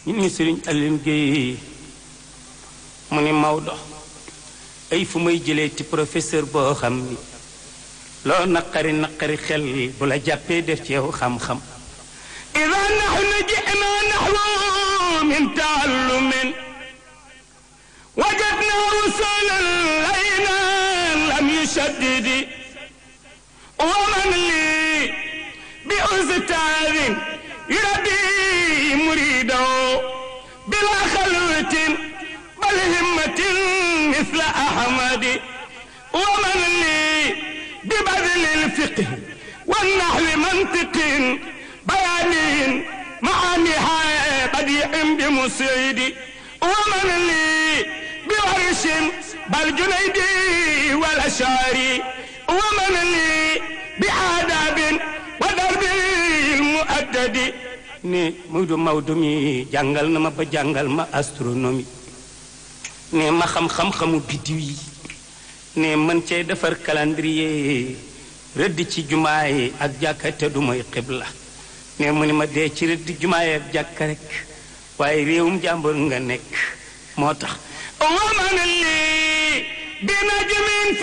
ñu ni sëriñ Alioune Guèye mu ni Maodo ay fu may jëlee ti professeur boo xam ni loo naqari naqari xel bu la jàppee def ci yow xam-xam ida nahnu jina nahwu min taallumin wajadna rusulan layna lam yushaddidi wa man li bi ustaadin yurabbi muridahu bila xalwatin bal himmatin misla ahmadi wa man li ببذل الفقه والنحو منطق بيان معانيها بديع بمسيد ومن لي بورش بل جنيدي والأشعري ومن لي بآداب ودرب المؤدد ne Maodo Maodo mi jàngal na ma ba jàngal ma astronomie ne ma xam-xam-xamu biddiw yi ne mën cee defar calendrier rëdd ci jumaa yi ak jàkka te du mooy xibla ne mu ni ma dee ci rëdd jumaa yi ak jàkka rek waaye réewum jàmbur nga nekk moo tax waman lii bi najmin